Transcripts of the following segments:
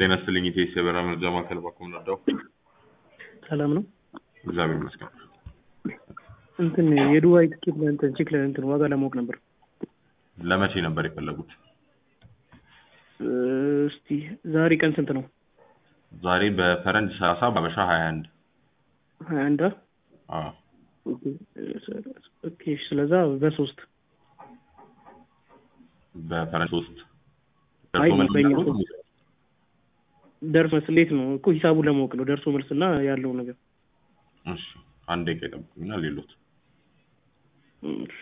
ጤና ይስጥልኝ ኢቴስ የበረራ መረጃ ማዕከል ባኮም ነዳው። ሰላም ነው። እግዚአብሔር ይመስገን። እንትን የዱባይ ትኬት ለእንትን ቼክ ለእንትን ዋጋ ለማወቅ ነበር። ለመቼ ነበር የፈለጉት? እስቲ ዛሬ ቀን ስንት ነው? ዛሬ በፈረንጅ ሰላሳ በአበሻ ሀያ አንድ ሀያ አንድ አዎ ኦኬ። ስለዛ በሶስት በፈረንጅ ሶስት አይ ደርሶ መልስ በእኛ ነው? ሶስት ደርሶ መልስ እንዴት ነው እኮ ሂሳቡን ለማወቅ ነው። ደርሶ መልስ እና ያለው ነገር እሺ አንድ ደቂቃ ይጠብቁኝና ሌሎት እሺ።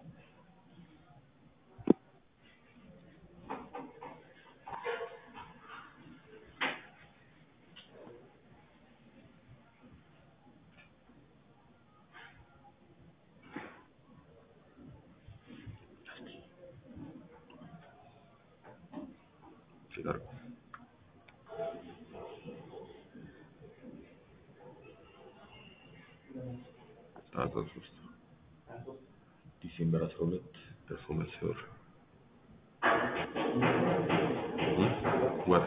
ሲደርጉ ታህሳስ ሶስት ዲሴምበር አስራ ሁለት ደርሶ መልስ ወር እ? ወር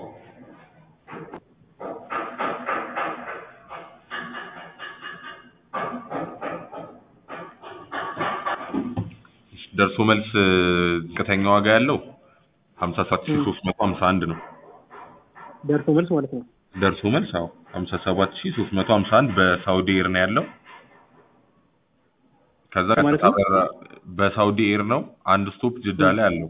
ደርሶ መልስ ዝቅተኛ ዋጋ ያለው ሀምሳ ሰባት ሺህ ሶስት መቶ ሀምሳ አንድ ነው። ደርሶ መልስ ማለት ነው። ደርሶ መልስ አዎ ሀምሳ ሰባት ሺህ ሶስት መቶ ሀምሳ አንድ በሳውዲ ኤር ነው ያለው። ከዛ ማለት ቀጥታ ነው? በረራ በሳውዲ ኤር ነው። አንድ ስቶፕ ጅዳ ላይ አለው።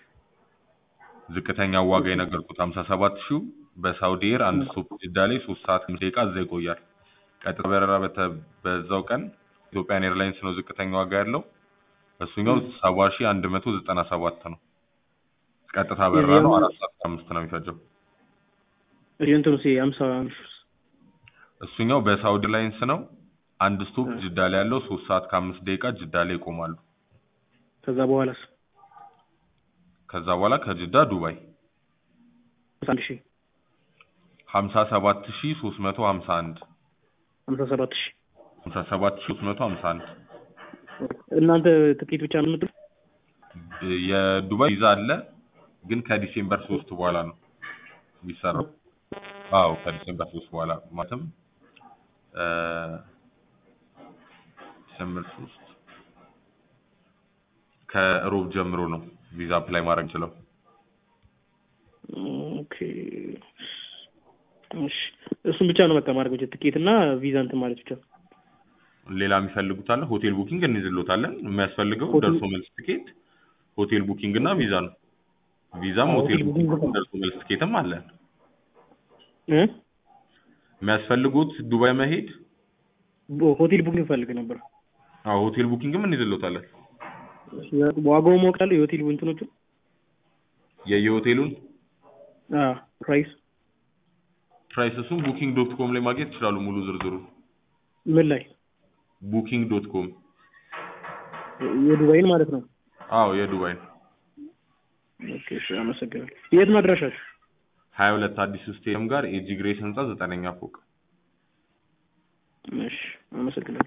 ዝቅተኛው ዋጋ የነገርኩት ሀምሳ ሰባት ሺው በሳውዲ ኤር አንድ ስቶፕ ጅዳ ላይ ሶስት ሰዓት አምስት ደቂቃ እዛ ይቆያል። ቀጥታ በረራ በተ- በዛው ቀን ኢትዮጵያን ኤርላይንስ ነው ዝቅተኛ ዋጋ ያለው። እሱኛው ሰባ ሺህ አንድ መቶ ዘጠና ሰባት ነው። ቀጥታ በረራ ነው። አራት ሰዓት ከአምስት ነው የሚፈጀው። የእንትኑ ሲ ሀምሳ እሱኛው በሳውዲ ላይንስ ነው። አንድ ስቶፕ ጅዳ ላይ ያለው ሶስት ሰዓት ከአምስት ደቂቃ ጅዳ ላይ ይቆማሉ። ከዛ በኋላስ ከዛ በኋላ ከጅዳ ዱባይ አንድ ሺህ ሀምሳ ሰባት ሺህ ሶስት መቶ ሀምሳ አንድ ሀምሳ ሰባት ሺህ ሀምሳ ሰባት ሺህ ሶስት መቶ ሀምሳ አንድ እናንተ ትኬት ብቻ ነው የምትሉት? የዱባይ ቪዛ አለ ግን ከዲሴምበር ሶስት በኋላ ነው የሚሰራው። አዎ ከዲሴምበር ሶስት በኋላ ማለትም እ ዲሴምበር ሶስት ከሮብ ጀምሮ ነው ቪዛ አፕላይ ማድረግ ችለው። ኦኬ እሺ። እሱን ብቻ ነው በቃ ማድረግ ብቻ ትኬት እና ቪዛ እንትን ማለት ብቻ። ሌላ የሚፈልጉት አለ? ሆቴል ቡኪንግ እንይዝሎታለን። የሚያስፈልገው ሆቴል- ደርሶ መልስ ትኬት፣ ሆቴል ቡኪንግ እና ቪዛ ነው። ቪዛም አዎ፣ ሆቴል ሆቴል ቡኪንግ ቡኪንግ ደርሶ መልስ ትኬትም አለን። እ የሚያስፈልጉት ዱባይ መሄድ፣ ቦ- ሆቴል ቡኪንግ ፈልግ ነበር። አዎ ሆቴል ቡኪንግም እንይዝሎታለን። ዋጋው ማወቅ አለ የሆቴል እንትኖቹ የየሆቴሉን ፕራይስ ፕራይስ እሱም ቡኪንግ ዶት ኮም ላይ ማግኘት ይችላሉ። ሙሉ ዝርዝሩ ምን ላይ ቡኪንግ ዶት ኮም። የዱባይን ማለት ነው። አዎ የዱባይ ኦኬ እሺ፣ አመሰግናለሁ። የት ነው አድራሻችሁ? ሀያ ሁለት አዲሱ ስቴዲየም ጋር ኤጂ ግሬስ ህንጻ ዘጠነኛ ፎቅ እሺ፣ አመሰግናለሁ።